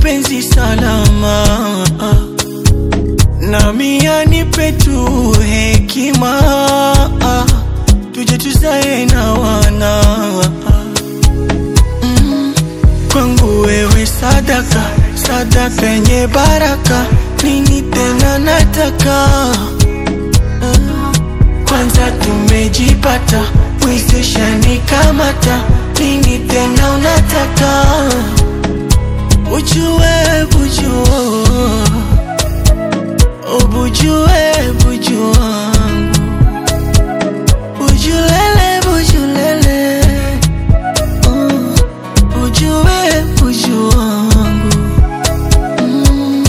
penzi salama nami anipe tu hekima tuje tuzae na wana mm. kwangu wewe sadaka sadaka yenye baraka nini tena nataka mm. kwanza tumejipata mwezeshani kamata nini tena unataka ujue bujua ubujue buju wangu bujulele bujulele uh, ujue buju wangu mm.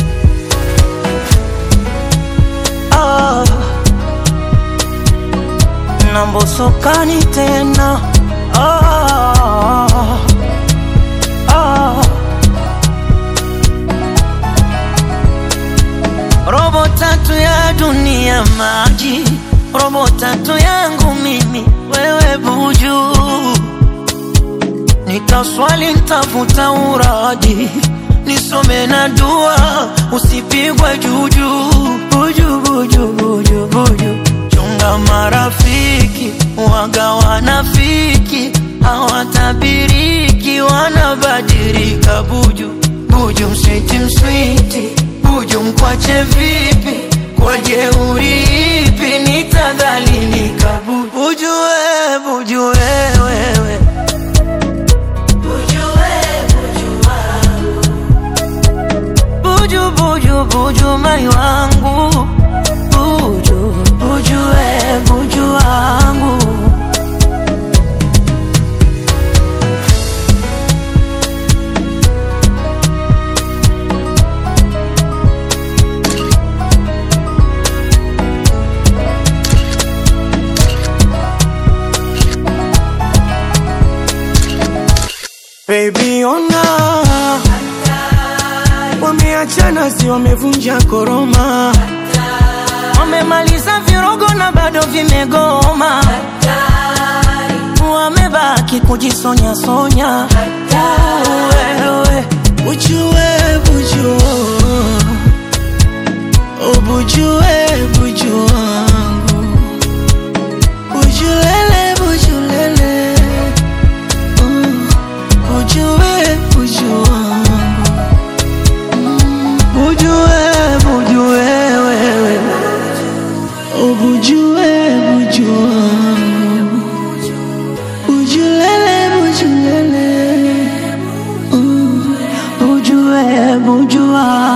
ah. nambosokani tena ah. Ah. robo tatu ya dunia maji robo tatu yangu mimi wewe buju nitaswali ntafuta uraji nisome na dua usipigwe juju buju buju buju buju chunga marafiki waga wanafiki hawatabiriki wanabadilika buju buju mswiti mswiti buju mkwache vipi kwa jeuri ipi nitadhalilika buju buju we buju wewewe buju buju buju mai wangu buju buju we buju wangu Baby ona wameachana, si wamevunja koroma, wamemaliza virogo na bado vimegoma, wamebaki kujisonya sonya. Wewe ujue buju ubujue buju wangu bujulele bujulele uh, ujue buju wangu mm, bujue bujue wewe ubujue buju wangu bujulele bujulele uh, bujue bujua